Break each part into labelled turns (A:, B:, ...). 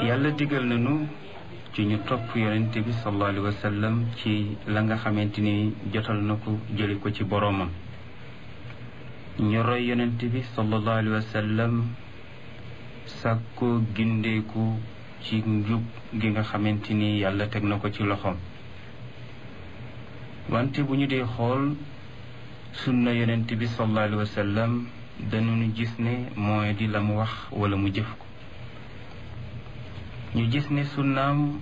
A: yàlla digal nañu ci ñu topp yonente bi sallallahu alayhi wa sallam ci la nga xamante ni jotal na ko jëli ko ci boroomam ñu roy yonente bi sallallahu alayhi wa sallam sàkkoo gindeeku ci njub gi nga xamante ni yàlla teg na ko ci loxoom wante bu ñu dee xool sunna yonente bi sallallahu alayhi wa sallam dañu gis ne mooy di la mu wax wala mu jëf ko ñu gis ne sunnaam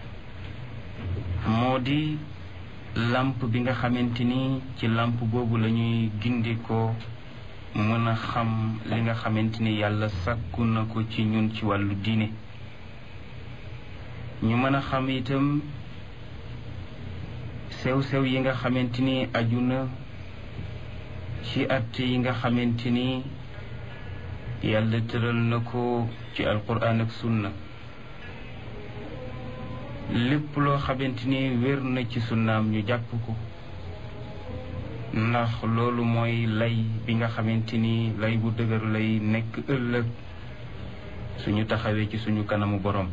A: moo di làmp bi nga xamante ni ci làmp boobu la ñuy gindikoo mën a xam li nga xamante ni yàlla sàkku na ko ci ñun ci wàllu diine ñu mën a xam itam sew-sew yi nga xamante ni aju na ci at yi nga xamante ni yàlla tëral na ko ci alquran ak sunna lépp loo xamante ni wér na ci sunnaam ñu jàpp ko ndax loolu mooy lay bi nga xamante ni lay bu dëgër lay nekk ëllëg suñu taxawee ci suñu kanamu borom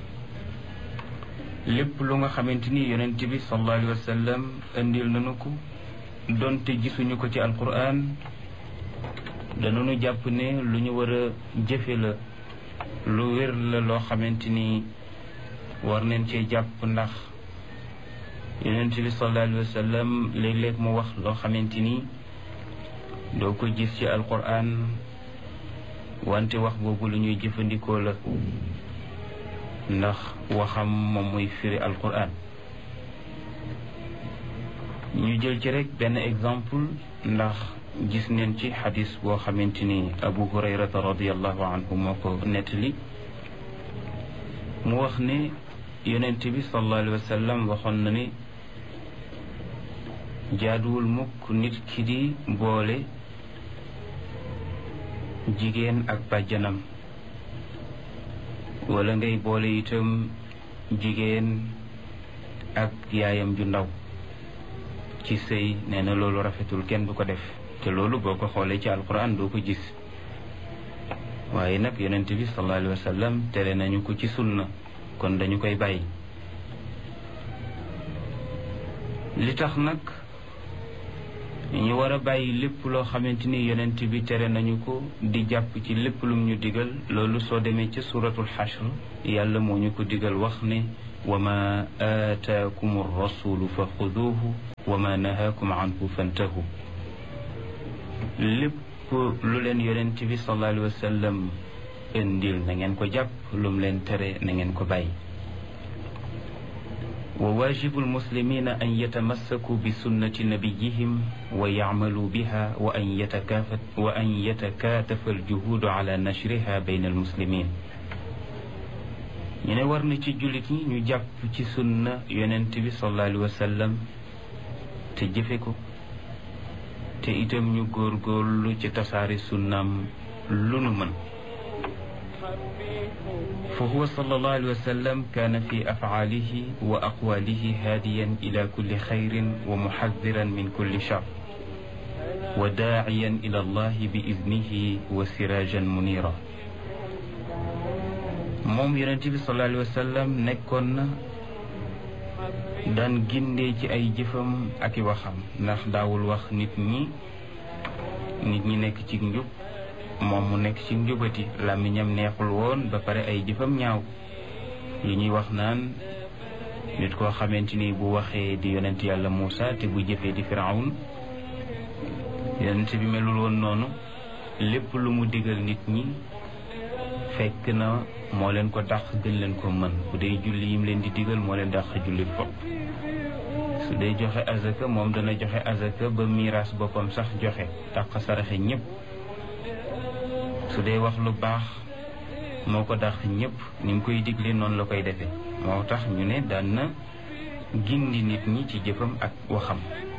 A: lépp lu nga xamante ni yonent bi sallallahu alayhi wa sallam indil nañu ko donte gisuñu ko ci alquran danañu jàpp ne lu ñu war a jëfe la lu wér la loo xamante ni war neen cee jàpp ndax yonent bi sallallahu alayhi wa sallam léeg-léeg mu wax loo xamante ni doo ko gis ci alquran wante wax boobu lu ñuy jëfandikoo la ndax waxam moom muy firi alquran ñu jël ci rek benn exemple ndax gis neen ci xadis boo xamante ni abu hurayrata radiallahu anhu moo ko nettali mu wax ne yonent bi sallallahu alayhi wa sallam waxoon na ni jaaduwul mukk nit ki di boole jigéen ak bàjjanam wala ngay boole itam jigéen ak yaayam ju ndaw ci sëy nee na loolu rafetul kenn du ko def te loolu boo ko xoolee ci alquran doo ko gis waaye nag yonent bi sallallahu alayhi wa sallam tere nañu ko ci sunna kon dañu koy bàyyi li tax nag ñu war a bàyyi lépp loo xamante ni yonent bi tere nañu ko di jàpp ci lépp lum ñu digal loolu soo demee ca suratul xashr yàlla moo ñu ko digal wax ne wa ma aataakum rasulu fa xuduuhu wa ma nahaakum anhu fantahu lépp lu leen yonent bi sallallahu alayhi wa sallam indil na ngeen ko jàpp lum leen tere na ngeen ko bàyyi wa waajibu almuslimina an yatamassaku bi sunnati nabiyihim wa yacmaluu biha wa an yatakaafat wa an yatakaatafa aljuhuudu ala nashriha bayna almuslimin ñu ne war na ci jullit ñi ñu jàpp ci sunna yonent bi sallallahu alayhi wa sallam te jëfe ko te itam ñu góorgóorlu ci tasaari sunnaam lu nu mën fa huwa sallallahu alayhi wa sallam kaana fi afcaalihi wa aqwaalihi haadiyan ila kulli xayrin wa muxadiran min kulli shar wa daaciyan ila allahi bi idnihi wa siraajan munira moom yonente bi sallallahu alayhi wa sallam nekkoon na daan gindee ci ay jëfam ak i waxam ndax daawul wax nit ñi nit ñi nekk ci njub moom mu nekk ci njubati làmmiñam neexul woon ba pare ay jëfam ñaaw yi ñuy wax naan nit koo xamante ni bu waxee di yonent yàlla Muusa te bu jëfee di Firawun yonent bi melul woon noonu lépp lu mu digal nit ñi fekk na moo leen ko dàq gën leen ko mën bu dee julli yim leen di digal moo leen dàq julli fopp su dee joxe azaka moom dana joxe azaka ba miiras boppam sax joxe dàq saraxe ñépp su dee wax lu baax moo ko dàq ñépp ni mu koy digle noonu la koy defee moo tax ñu ne daan na gindi nit ñi ci jëfam ak waxam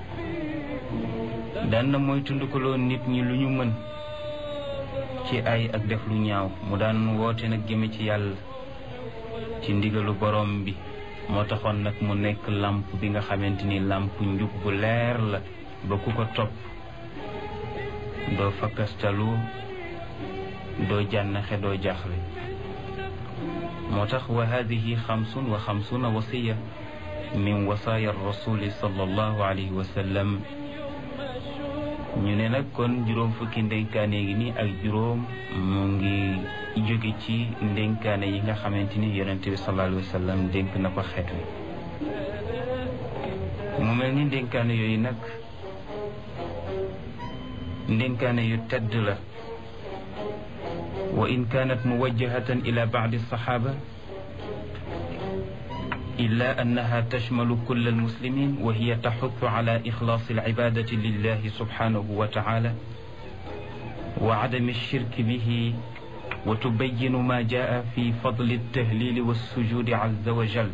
A: daan na mooy tundukaloo nit ñi lu ñu mën ci ay ak def lu ñaaw mu daan woote nag jëme ci yàlla ci ndigalu borom bi moo taxoon nag mu nekk làmp bi nga xamante ni làmp njub bu leer la ba ku ko topp doo fakkastalu doo jànnaxe doo jaaxle moo tax wa hadihi xamsun wa xamsuna wasiya min wasaaya rasuli sallallahu alayhi wa sallam ñu ne nag kon juróom fukki ndénkaane gi ni ak juróom mu ngi jóge ci ndénkaane yi nga xamante ni yonente bi sallallahu alayhi wa sallam dénk na ko xeet wi mu mel ni ndénkaane yooyu nag ndénkaane yu tedd la wa in kaanat muwajjahatan ila baadi saxaaba إلا أنها تشمل كل المسلمين وهي تحث على إخلاص العبادة لله سبحانه وتعالى وعدم الشرك به وتبين ما جاء في فضل التهليل والسجود عز وجل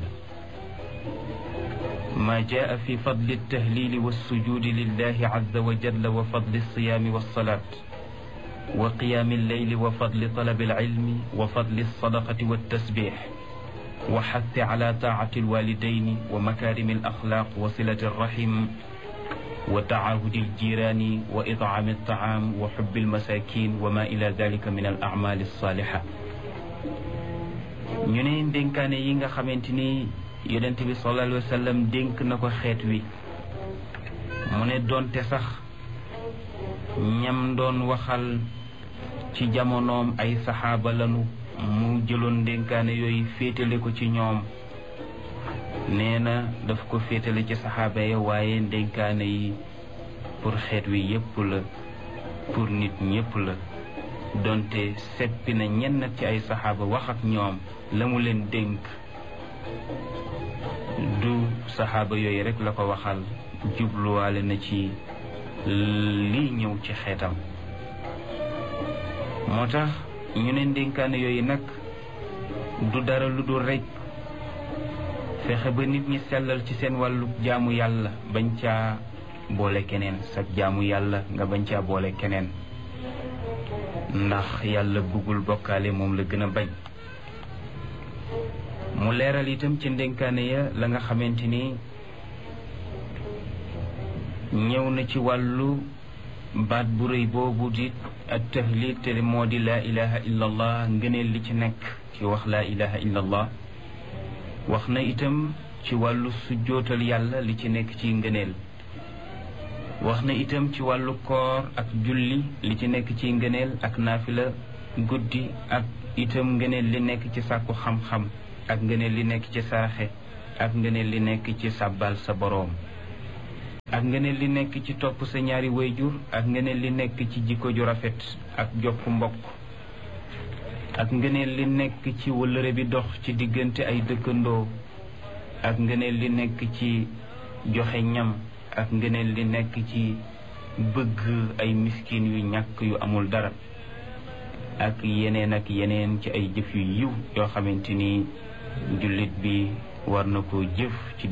A: ما جاء في فضل التهليل والسجود لله عز وجل وفضل الصيام والصلاة وقيام الليل وفضل طلب العلم وفضل الصدقة والتسبيح وحث على طاعة الوالدين ومكارم الأخلاق وصلة الرحم وتعاهد الجيران وإطعام الطعام وحب المساكين وما إلى ذلك من الأعمال الصالحة ñu ne dénkaane yi nga xamante ni yonent bi sallallahu alayhi wa sallam dénk na ko xeet wi mu ne doonte sax ñam doon waxal ci jamonoom ay saxaaba lanu mu jëloon ndénkaane yooyu féetale ko ci ñoom nee na daf ko féetale ci saxaaba ya waaye ndénkaane yi pour xeet wi yépp la pour nit ñépp la donte seppi na ñenn ci ay saxaaba wax ak ñoom la mu leen dénk du saxaaba yooyu rekk la ko waxal jubluwaale na ci lii ñëw ci xeetam moo tax ñu ne ndénkaane yooyu nag du dara lu dul rekk fexe ba nit ñi sellal ci seen wàllu jaamu yàlla bañ caa boole keneen sag jaamu yàlla nga bañ caa boole keneen ndax yàlla bëggul bokkaale moom la gën a bañ mu leeral itam ci ndénkaane ya la nga xamante ni ñëw na ci wàllu baat bu rëy boobu di at tahlil te moo di laa ilaha illa allah ngëneel li ci nekk ci wax laa ilaha illa allah wax na itam ci wàllu sujjootal yàlla li ci nekk ci ngëneel wax na itam ci wàllu koor ak julli li ci nekk ci ngëneel ak naafila guddi ak itam ngëneel li nekk ci sàkku xam-xam ak ngëneel li nekk ci saraxe ak ngëneel li nekk ci sàbbal sa boroom ak ngëneel li nekk ci topp sa ñaari wayjur ak ngëneel li nekk ci jikko ju rafet ak jokk mbokk ak ngëneel li nekk ci wëllëre bi dox ci diggante ay dëkkandoo ak ngëneel li nekk ci joxe ñam ak ngëneel li nekk ci bëgg ay miskin yu ñàkk yu amul dara ak yeneen ak yeneen ci ay jëf yu yiw yoo xamante ni jullit bi war na ko jëf ci